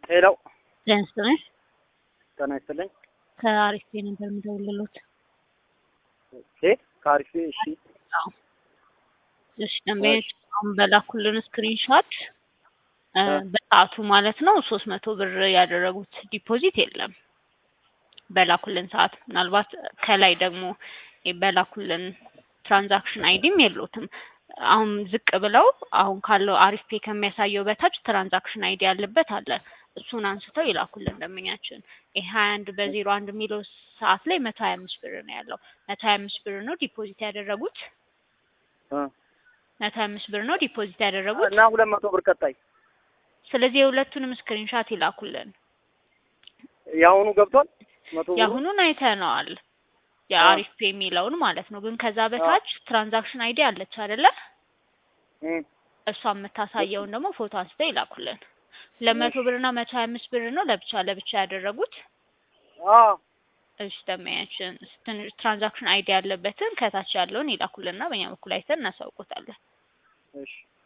ሄሎ ጤና ይስጥልኝ። ጤና ይስጥልኝ። ከአሪፍ ነበር የምደውልልዎት። ኦኬ ከአሪፍ እሺ አዎ። እሺ ደንበኞች አሁን በላኩልን ስክሪንሾት እ በሰዓቱ ማለት ነው ሶስት መቶ ብር ያደረጉት ዲፖዚት የለም በላኩልን ሰዓት። ምናልባት ከላይ ደግሞ በላኩልን ትራንዛክሽን አይዲም የሉትም። አሁን ዝቅ ብለው አሁን ካለው አሪፍ ፔ ከሚያሳየው በታች ትራንዛክሽን አይዲ ያለበት አለ። እሱን አንስተው ይላኩልን ደንበኛችን። ይሄ ሀያ አንድ በዜሮ አንድ የሚለው ሰዓት ላይ መቶ ሀያ አምስት ብር ነው ያለው። መቶ ሀያ አምስት ብር ነው ዲፖዚት ያደረጉት። እ መቶ ሀያ አምስት ብር ነው ዲፖዚት ያደረጉት። እና ሁለት መቶ ብር ቀጣይ ስለዚህ የሁለቱንም ስክሪንሻት ይላኩልን። የአሁኑ ገብቷል መቶ ብሩ የአሁኑን አይተነዋል። የአሪፍ ፔ የሚለውን ማለት ነው። ግን ከዛ በታች ትራንዛክሽን አይዲ አለች አይደለ? እ እሷ የምታሳየውን ደግሞ ፎቶ አንስተው ይላኩልን። ሁለት መቶ ብር እና መቶ ሀያ አምስት ብር ነው ለብቻ ለብቻ ያደረጉት። አ እሺ ደንበኛችን ትንሽ ትራንዛክሽን አይዲ ያለበትን ከታች ያለውን ይላኩልንና በእኛ በኩል አይተን እናሳውቆታለን። እሺ